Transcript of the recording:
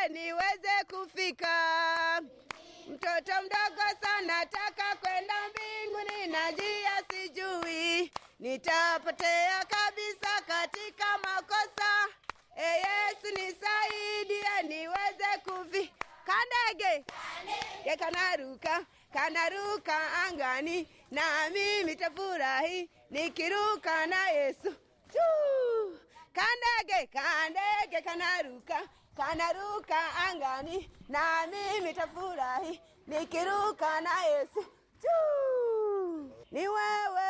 niweze kufika. Mtoto mdogo sana, taka kwenda mbinguni na njia sijui, nitapotea kabisa katika makosa. E Yesu nisaidie niweze kufi kandege ke kanaruka kanaruka angani, na mimi tafurahi nikiruka na Yesu Chuu! Kandege kandege kanaruka kanaruka angani, na mimi tafurahi nikiruka na Yesu Chuu! Ni wewe